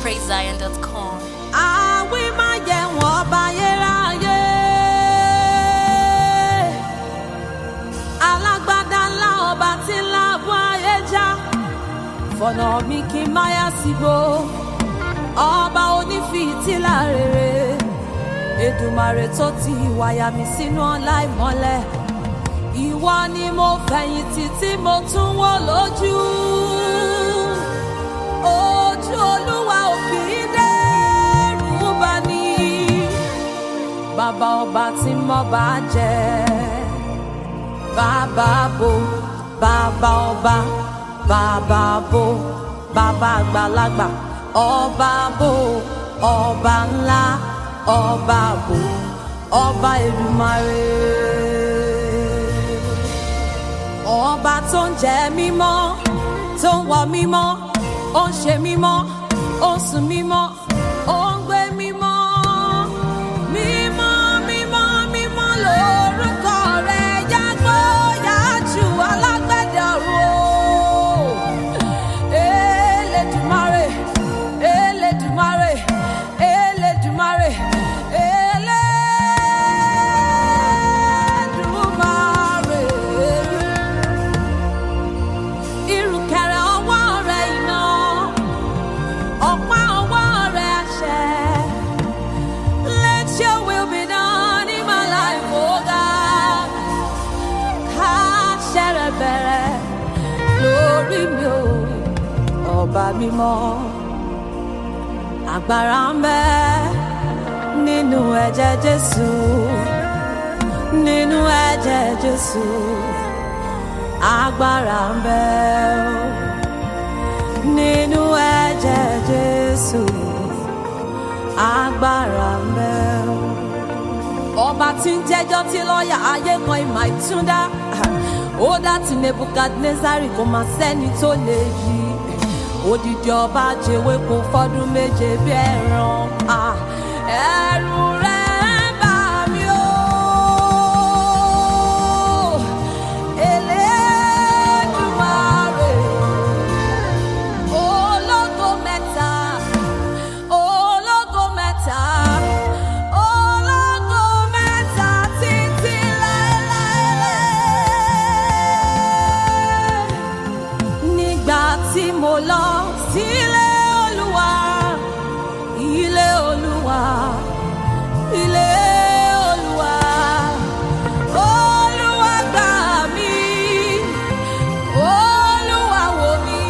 praisezion.com. àwí má yẹ wọ́n bá yéráyé. alágbádá ńlá ọba tí ń láàbù ayé já. fọ̀nà mi kí n má yá sígbó. ọba onífìtílà rere. Èdùmàrè tó ti wáyà mi sínú ọlá ìmọ́lẹ̀. ìwọ ni mo fẹ̀yìntì tí mo tún wò lójú. ojú olúwa ò kì í dẹ́rù bà ní. bàbá ọba tí mo bá jẹ. bàbá bo bàbá ọba bàbá bo bàbá àgbàlagbà ọba bo ọba ńlá ọba bo ọba Èdùmàrè ọba tó ń jẹ mímọ́ tó ń wọ mímọ́ ó ń ṣe mímọ́ ó ń sùn mímọ́ ó ń gbé mímọ́ mímọ́ mímọ́ mímọ́ lórúkọ rẹ̀ yàgbó yàjù alágbẹ̀dẹ ọ̀run o Elédùmarè Elédùmarè Elédùmarè Elédùmarè ìrùkẹ̀rẹ̀ ọwọ́ rẹ̀ iná ọ̀pá ọwọ́ rẹ̀ àṣẹ. Let your will be done in my life, oh God. Káṣẹ rẹ̀ bẹ̀rẹ̀ lórí mi o, ọba mímọ́. Agbára ń bẹ nínú ẹ̀jẹ̀ Jésù, nínú ẹ̀jẹ̀ Jésù agbára ń bẹ o nínú ẹ̀jẹ̀ Jésù agbára ń bẹ o. ọba tí ń jẹ́jọ́ tí lọ́ọ̀yà ayé kan ìmọ̀ ìtúndá ó dá ti Nebukadnezari kò máa sẹ́ni tó lè yí odidi ọba jẹ́wé kó fọ́dún méje bí ẹran ah, ẹ̀rù rẹ̀ bà mí o. Elédùmarè, ológo mẹ́ta, ológo mẹ́ta, ológo mẹ́ta títí láéláé. Nígbà tí mo lọ sílé Olúwa, ilé Olúwa, ilé Olúwa. Olúwa gbà mí, Olúwa wò mí,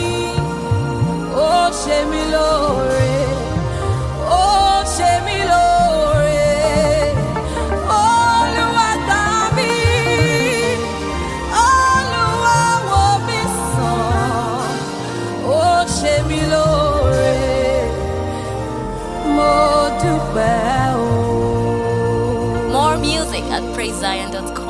ó ṣe mí lóore, ó ṣe mí lóore. Olúwa gbà mí, Olúwa wò mí sàn, ó ṣe mí lóore, mo dúpẹ́ o. More music at praisezion.com.